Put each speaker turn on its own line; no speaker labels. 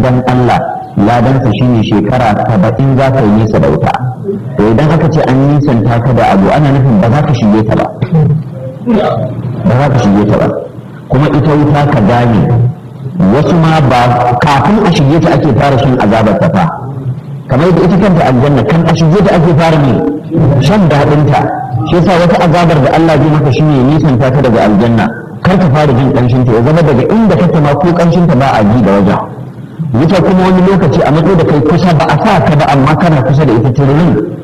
dan Allah ladansa shine shekara saba'in za ka yi nesa da wuta to idan aka ce an nisanta ka da abu ana nufin ba za ka shige ta ba ba za ka shige ta ba kuma ita wuta ka gane wasu ma ba kafin a shige ta ake fara shan azabar ta fa kamar yadda ita kanta aljanna kan a shige ta ake fara ne shan daɗin ta shi yasa wata azabar da Allah zai maka shine nisanta ta daga aljanna kar ka fara jin ƙanshin ta ya zama daga inda kake ma ko ƙanshin ta ba a ji da wajen wuta kuma wani lokaci a matsayi da kai kusa ba a sa ka ba amma kana kusa da ita tururin